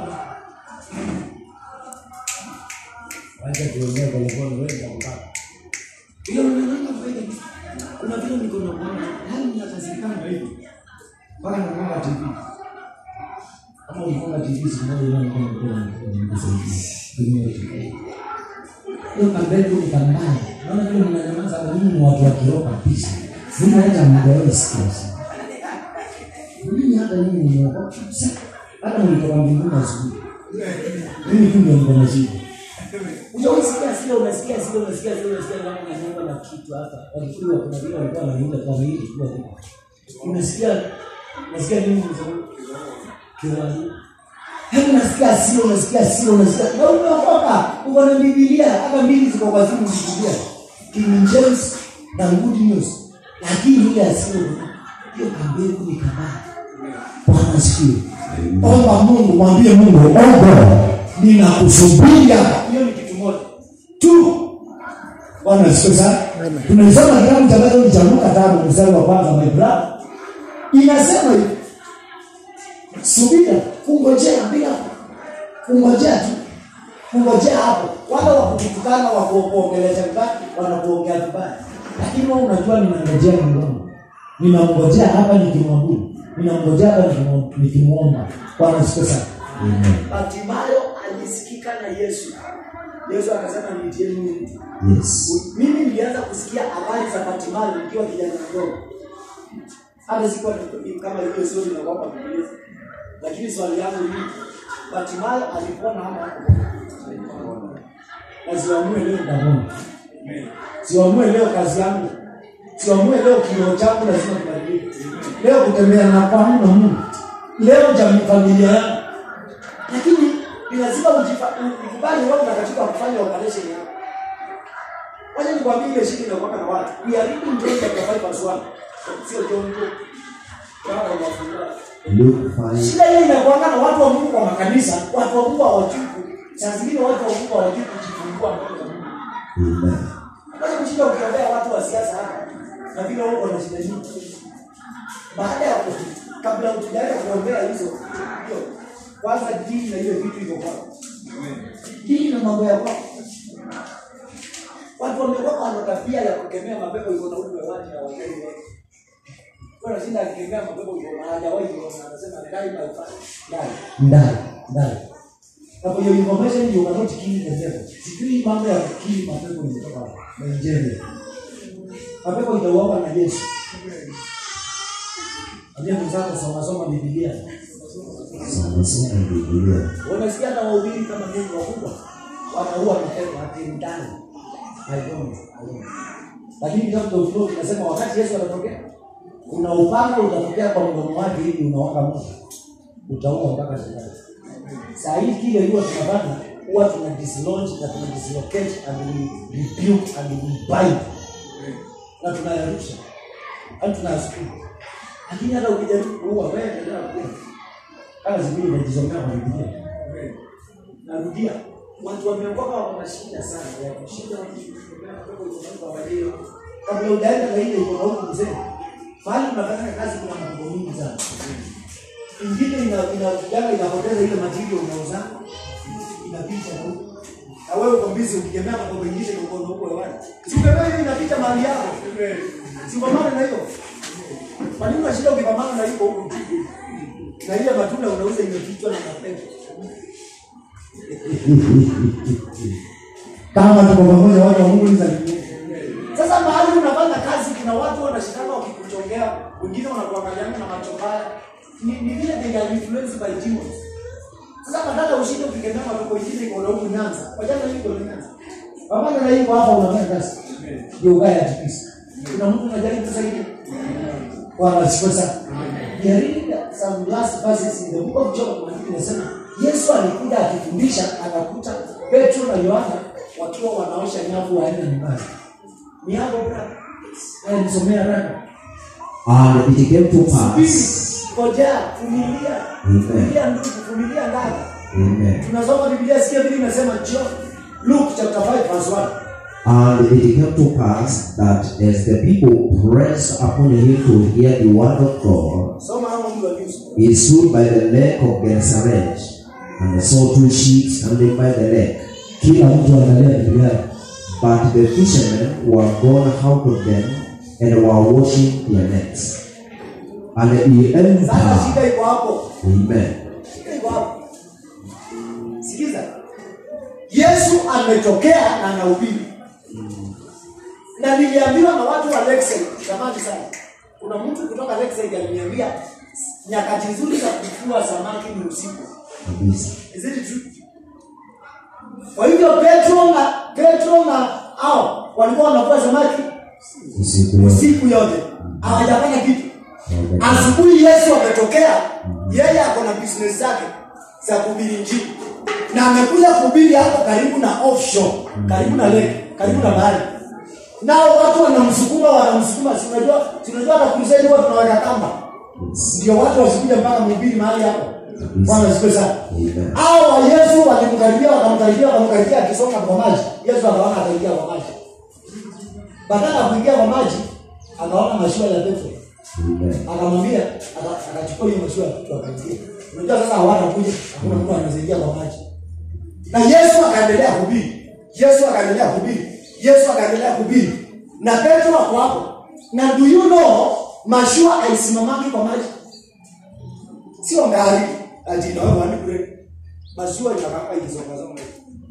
Wacha tuongee kwa mkono wewe na mkaka. vile unaniona hapa hivi kuna vile niko na Bwana yani ninakazikana hivi Mpaka nafunga TV. Kama unafunga TV siku moja ile mkono kwa mkusaidia. Tumia TV. Hiyo kampeni ni kambaya. Naona vile mnanyamaza kwa nini ni watu wa kiroho kabisa. Mimi naenda mgawani stress. mimi hata mimi nimeokoka kabisa hata mlitoka mbinguni asubuhi mimi tu ndio niko na shida Unasikia sio unasikia sio unasikia sio unasikia kama unanyonga na kitu hapa. Walikuwa kuna vile walikuwa wanaimba kwa hili kwa hili. Unasikia unasikia nini mzee? Kiwani. Hebu unasikia sio unasikia sio unasikia. Na umeokoka. Uko na Biblia hata mbili ziko kwa simu Biblia. King James na Good News. Lakini ile asio hiyo kambegu ni kabaya. Bwana asifiwe. Omba Mungu, mwambie Mungu, omba ninakusubiria. Hiyo ni kitu moja tu. Bwana asifiwe sana. Tunasoma kitabu cha Mathayo cha Luka tano mstari wa kwanza my brother. Inasema hivi. Subira, kungojea bila kungojea tu. Kungojea hapo. Wale wa kutukana wa kuongelesha vibaya wanakuongea vibaya. Lakini wewe unajua ninangojea Mungu. Ninamngojea hapa nikimwabudu. Ninamngojea hapa nikimu- nikimuomba. Bwana asifiwe sana. Bartimayo alisikika na Yesu. Yesu akasema niitieni huyu mtu. Yes. Mimi nilianza kusikia habari za Bartimayo nikiwa kijana mdogo. Hata sikuwa ni- kama hiyo story na kwamba Biblia. Lakini swali yangu ni Bartimayo alipona ama hakupona? Na siamue leo ndamona. Siamue leo kazi yangu. Siamue leo kioo changu lazima kibadilike. Leo kutembea na kwangu na Mungu. Leo jamii familia yangu. Lakini ni lazima ujifa- u- ukubali Roho Mtakatifu akufanya operation yako. Wacha nikwambie ile shida inakuwa na watu. We are reading John chapter 5 verse 1. Sio John 2. Baba unafungua. Luke 5. Shida hiyo inakuwa na watu wa Mungu kwa makanisa, watu wa Mungu hawajui. Saa zingine watu wa Mungu hawajui kujifungua mbele za Mungu. Amen. Wacha kushinda ukiombea watu wa siasa hapa. Na vile wao wana shida nyingi. Baada ya ku kabla hujaenda kuombea hizo hiyo kwanza dini na hiyo vitu iko kwako. Dini na mambo ya kwako. Watu wamekuwa wana tabia ya kukemea mapepo iko na uwe waje na wageni wote. Kwa shinda akikemea mapepo iko na hajawahi kuona anasema ndai na ufanye. Ndai, ndai, ndai. Na kwa hiyo information you cannot kill the devil. Sijui mambo ya kukili mapepo imetoka wapi. Nigeria. Mapepo itauawa na Yesu. Ambia mwenzako soma soma Biblia. Sana sana Biblia. Unasikia hata wahubiri kama mimi wakubwa wanaua mapepo ati ndani. I don't, I don't. Lakini kitabu cha Ufunuo kinasema wakati Yesu anatokea kuna upanga utatokea kwa mdomo wake ili unaoka moto. Utaua mpaka shetani. Saa hii kile huwa tunafanya huwa tuna dislodge na tuna dislocate and we rebuke and we bind. Na tunayarusha. Hadi tunayasukuma. Lakini hata ukijaribu kuua wewe endelea kuua. Kama zingine unajisomea kwa Biblia. Narudia, watu wameokoka wana shida sana ya kushinda wakishuhudia kutoka ulimwengu wa walio. Kabla hujaenda na ile iko na huku mzee. Mahali unafanya kazi kuna mambo mingi sana. Ingine ina inakujanga inapoteza ile material unauza. Inapita na huku. Na wewe uko busy ukikemea mambo mengine uko na huko hewani. Si ukemea hiyo inapita mahali yako. Si pambana na hiyo. Kwa nini unashinda ukipambana na hiyo huko chini? Na ile matunda unauza imefichwa na mapepo. kama tuko pamoja watu wa Mungu ni za mbinguni. Sasa mahali unafanya kazi kuna watu wanashikana wakikuchongea, wengine wanakuangaliana na macho mbaya. Ni ni vile they are influenced by demons. Sasa badala ushinde ukikemea mapepo ingine iko na huku Nyanza. Wajana hii iko na Nyanza. Pamoja na hivyo hapa unafanya kazi. Ndio ubaya kabisa. Kuna mtu anajaribu kusaidia. Bwana asifiwe sana. We are reading some last verses in the book of John maandiko inasema Yesu alikuja akifundisha akakuta Petro na Yohana wakiwa wanaosha nyavu waende nyumbani. Ni hapo brother. Haya nisomea haraka. And it came to pass. Ngojea, vumilia. Amen. Vumilia ndugu, vumilia ndani. Amen. Tunasoma Biblia sikia vile inasema John Luke chapter 5 verse 1. And it came to pass that as the people pressed upon him to hear the word of God, Soma hapo mtu wa news. he stood by the lake of Gennesaret and saw two ships standing by the lake. Kila mtu angalia Biblia yake. But the fishermen were gone out of them and were washing their nets. And he Sasa entered. shida iko hapo. Amen. Shida iko hapo. Sikiza. Yesu ametokea na anahubiri. Na niliambiwa na watu wa Lakeside zamani sana. Kuna mtu kutoka Lakeside aliniambia nyakati nzuri za kuvua samaki ni usiku. kabisa Is it true? Kwa hivyo Petro na Petro na hao walikuwa wanavua samaki usiku yote usiku yote, hawajafanya kitu. Hawaja- Asubuhi Yesu ametokea, yeye ako na business zake za kuhubiri injili na amekuja kuhubiri hapo karibu na offshore, karibu na lake, karibu na bahari. Nao watu wanamsukuma, wanamsukuma. Si unajua, si unajua hata crusade huwa tunaweka kamba, Yes. ndio watu wasikuja mpaka mhubiri mahali hapo. Bwana asifiwe sana. Amen. Hao wa Yesu walimkaribia, wakamkaribia, wakamkaribia akisonga kwa maji. Yesu akaona akaingia kwa maji. Badala ya kuingia kwa maji, akaona mashua ya Petro Amen. akamwambia aka- akachukua hiyo mashua ya Petro akaingia. Unajua sasa hawatakuja, hakuna mtu anaweza kwa maji. Na Yesu akaendelea kuhubiri. Yesu akaendelea kuhubiri. Yesu akaendelea kuhubiri. Na Petro ako hapo. Na do you know mashua haisimamaki kwa maji? Sio ngari ati na wewe wani kule. Mashua inakaa ikisonga songa.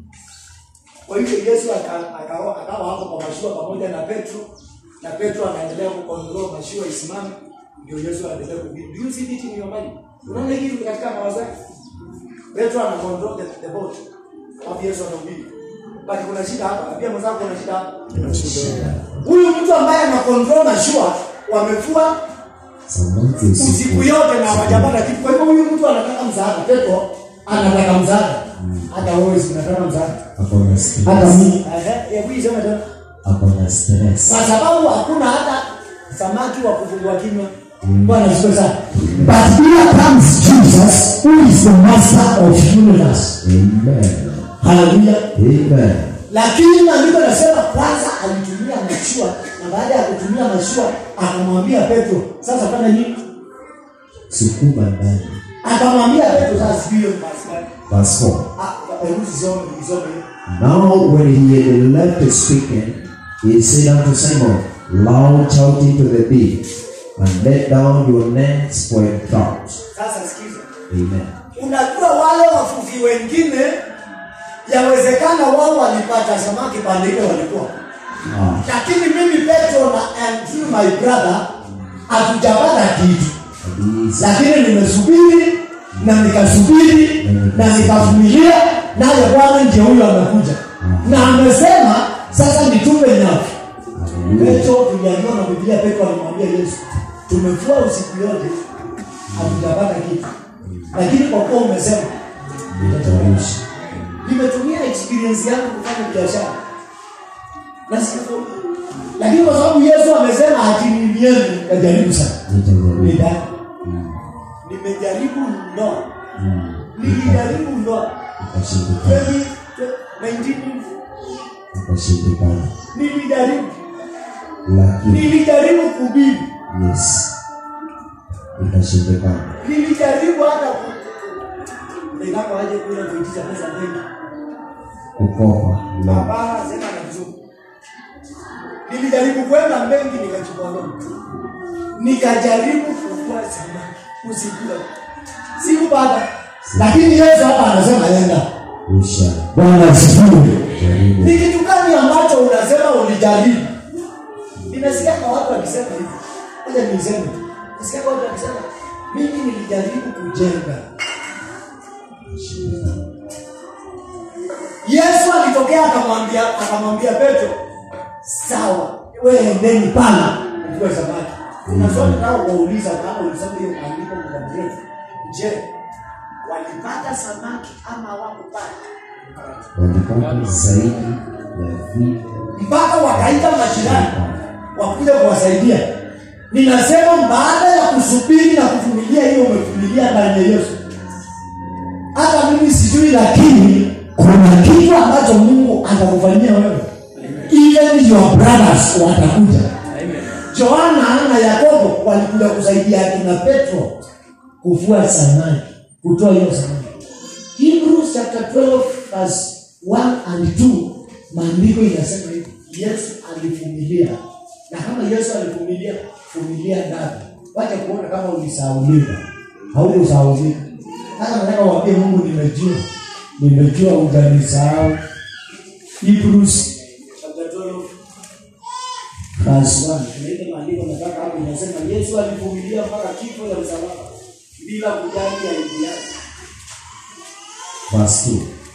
Kwa hivyo Yesu aka- akawa akawa hapo kwa mashua pamoja na Petro na Petro anaendelea kukontrol mashua isimame ndio Yesu anaendelea kuhubiri. Do you see it in your mind? Unaona hili katika mawazo yako? Petro ana control the, the boat. Hapo Yesu anahubiri. Bali kuna shida hapa. Pia mwenzako kuna shida hapa. Huyu mtu ambaye ana control mashua wamefua Samaki usiku usiku yote na hawajapata kitu. Kwa hivyo huyu mtu anataka msaada. Petro anataka msaada. Hata wewe si unataka msaada. ako na Hata stress mimi. Ehe, hebu iseme tena. ako na stress Kwa sababu hakuna hata samaki wa kufungua kinywa. Bwana asifiwe sana. But here comes Jesus who is the master of universe. Amen. Hallelujah. Amen. lakini maandiko nasema kwanza alitumia mashua na baada ya kutumia mashua akamwambia petro sasa fanya nini sukuma ndani akamwambia petro sasa sijui hiyo ni basi gani. verse 4 Ah, hebu sisome nisome hiyo. Now when he had left speaking, he said unto Simon, Launch out into the deep, and let down your nets for a trout. sasa sikiza Amen. unajua wale wavuvi wengine yawezekana wao walipata samaki pande ile walikuwa Ah, lakini mimi petro na andrew my brother hatujapata kitu kabisa. lakini nimesubiri na nikasubiri na nikavumilia naye bwana ndio huyo amekuja na amesema sasa nitupe nyavu Hallelujah. petro tuliambiwa na biblia petro alimwambia yesu tumefua usiku yote hatujapata kitu lakini kwa kuwa umesema Nitaishi. nimetumia experience yangu kufanya biashara na siku lakini kwa sababu yesu amesema hatinilieni kajaribu sana Nitajaribu. Nida. nimejaribu mno Mm. nilijaribu mno Ikashindikana. 20 19 Ikashindikana. nilijaribu Lakini, nilijaribu kuhubiri yes. Ikashindikana. nilijaribu hata ku- ninapoaje kule kuitisha pesa benki Kukopa. La. hapana sema na kizungu nilijaribu kwenda benki nikachukua loan nikajaribu kufua samaki usikula sikupata lakini yesu hapa anasema enda Usha. bwana asifiwe Jaribu. ni kitu gani ambacho unasema ulijaribu ninasikia kwa watu wakisema hivi aja niseme nasikia kwa watu wakisema mimi nilijaribu kujenga Ikashindikana. yesu alitokea akamwambia akamwambia petro sawa wewe endeni pana mvue samaki kuna swali nao wauliza kama ulisoma hiyo maandiko muda mrefu je walipata samaki ama hawakupata Walipata zaidi ya vile mpaka wakaita majirani wakuja kuwasaidia ninasema baada ya kusubiri na kuvumilia hiyo umevumilia ndani ya yesu hata mimi sijui lakini kuna kitu ambacho mungu atakufanyia wewe even your brothers watakuja joana na yakobo walikuja kusaidia akina petro kuvua samaki kutoa hiyo samaki hebrews chapter 12 verse 1 and 2 maandiko inasema hivi yesu alivumilia na kama yesu alivumilia vumilia ndani wacha kuona kama ulisaulika haukusaulika sasa nataka uambie mungu nimejua nimejua utanisahau hebrews chapter 12 verse 1 kuna ile maandiko nataka hapo inasema yesu Yesu alivumilia mpaka kifo ya msalaba bila kujali aibu yake. Verse 2.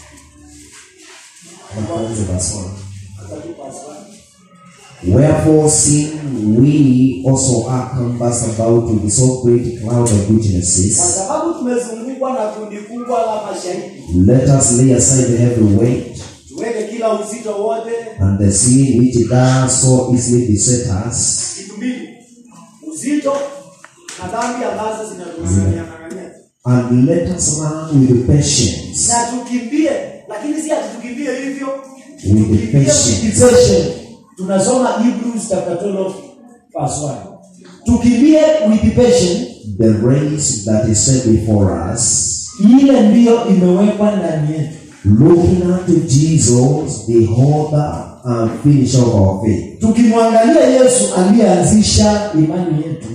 Tuanze verse 1. Akatupa asante. Wherefore, seeing we also are compassed about with so great cloud of Kwa witnesses, sababu tumezungukwa na kundi kubwa la mashahidi, let us lay aside the heavy weight tuweke kila uzito wote. and the sin which does so easily beset us, Kitu mbili, uzito na dhambi ambazo zinatuangania and let us run with patience, na tukimbie, lakini si ati tukimbie hivyo, with tukimbie patience, with devotion. Tunasoma Hebrews chapter 12 verse 1. Tukimbie with patience, the race that is set before us, ile ndiyo imewekwa ndani yetu, looking unto Jesus, the author and finisher of our faith, tukimwangalia Yesu aliyeanzisha imani yetu.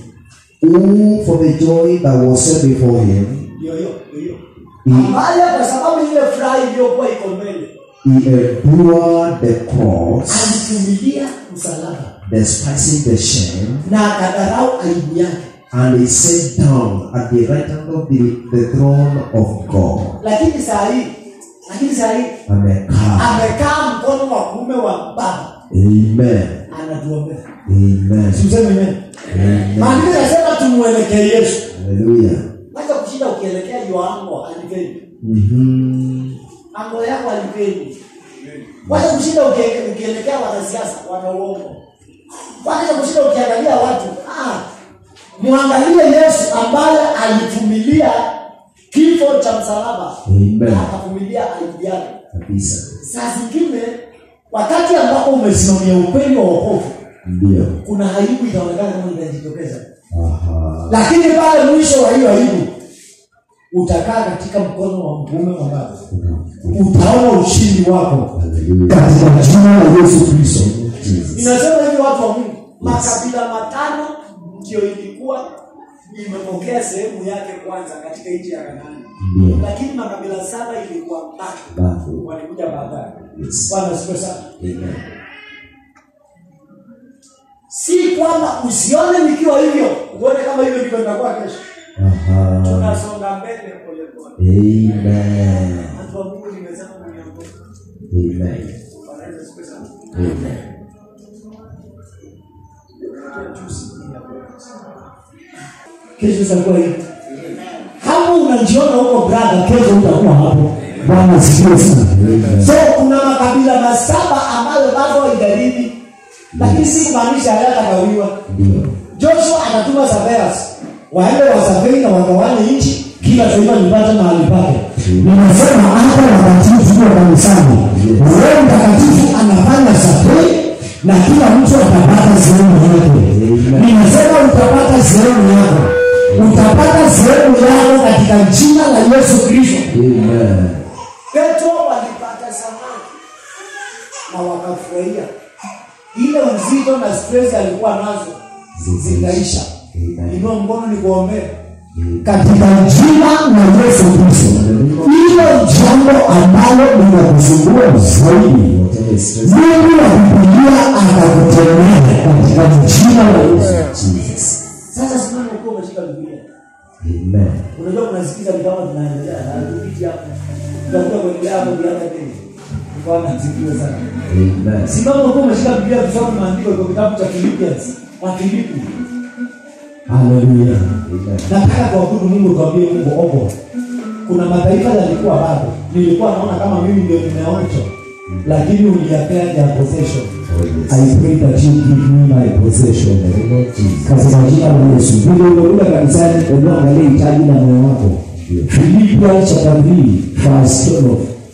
who for the joy that was set before him, Ndio hiyo, ndio hiyo. he, Ambaye kwa sababu ile furaha iliyokuwa iko mbele, he endured the cross, alivumilia msalaba despising the shame, na akadharau aibu yake. and he sat down at the right hand of the, the throne of God. Lakini saa hii, lakini saa hii Amekaa. amekaa mkono wa kuume wa Baba Amen. anatuombea. Amen. Tuseme amen. Amen. Maandiko yanasema tumuelekee Yesu. Hallelujah. Wacha kushinda ukielekea Yohana alipeni. Mm-hmm. Mambo yako alipeni. Wacha kushinda ukie- ukielekea wanasiasa wana uongo. Wacha kushinda ukiangalia watu. Ah, muangalie Yesu ambaye alivumilia kifo cha msalaba. Amen. Akavumilia aibu yake. Kabisa. Saa zingine wakati ambapo umesimamia ukweli wa wokovu, Ndio. kuna aibu itaonekana kama inajitokeza. Aha. lakini pale mwisho wa hiyo aibu utakaa katika mkono wa mkuume wa baba utaona ushindi wako Hallelujah. katika jina la yesu kristo Jesus. inasema hivi watu wa mungu makabila matano ndio ilikuwa imepokea sehemu yake kwanza katika nchi ya kanaani Ndio. lakini makabila saba ilikuwa baki Bado. walikuja baadaye Yes. bwana siku sana Amen. si kwamba usione nikiwa hivyo uone kama hivyo ndivyo itakuwa kesho Aha. tunasonga mbele polepole Amen. watu wa mungu nimesema mniongoze Amen. wanaweza siku sana Amen. kesho itakuwa hivi kama unajiona huko brother kesho utakuwa hapo bwana asifiwe sana so kuna makabila masaba ambayo bado haijaribi lakini si kumaanisha hayatagawiwa Ndio. joshua atatuma surveyors waende wasafiri na wagawane nchi kila taifa lipate mahali pake ninasema hata watakatifu tuko kanisani roho mtakatifu anafanya safari na kila mtu atapata sehemu yake ninasema utapata sehemu yako utapata sehemu yako katika jina la yesu kristo Amen. petro walipata samaki na wakafurahia ile uzito na stress alikuwa nazo zikaisha Amen. inua mkono ni kuombea katika jina la Yesu Kristo. Hilo jambo ambalo linakusumbua zaidi, Whatever is stressing Mungu akupigia akakutendea katika jina la Yesu. Jesus. sasa simama ukiwa umeshika biblia Amen. unajua kunasikiza ni kama tunaendelea na tupiti hapo tutakuja kuendelea hapo biada tena bwana asifiwe sana Amen. simama ukiwa umeshika biblia tusome maandiko kwa kitabu cha Philippians wa Filipi haleluya Amen. nataka kuabudu mungu tuambie mungu ogo kuna mataifa yalikuwa bado nilikuwa naona kama mimi ndio nimeoncho lakini uliyapea ya possession Oh, yes. I pray that you give me my possession. Katika jina la Yesu. Vile umekuja kanisani, hebu angalia hitaji la moyo wako. Philippians chapter 3 verse 12.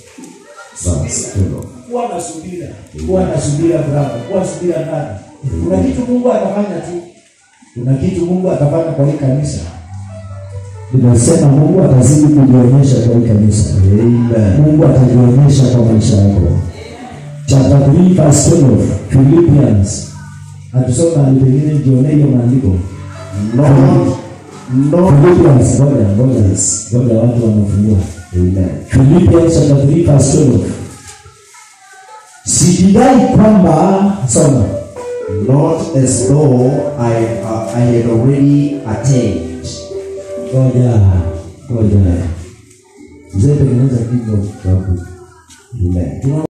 Verse 12. kuwa na subira kuwa na subira brother kuwa na subira ndani kuna kitu mungu atafanya tu kuna kitu mungu atafanya kwa hii kanisa Ninasema Mungu atazidi kujionyesha kwa hii kanisa. Amen. Mungu atajionyesha kwa maisha yako. Chapter 3 verse 12 Philippians. Hatusoma mahali pengine jione hiyo maandiko. Lord, Lord, Philippians, ngoja ngoja ngoja watu wanafungua. Amen. Philippians chapter 3 verse 12. Sijidai kwamba soma not as though I, uh, I had already attained. ngoja ngoja mzee tengeneza kitu babu Amen. tunaona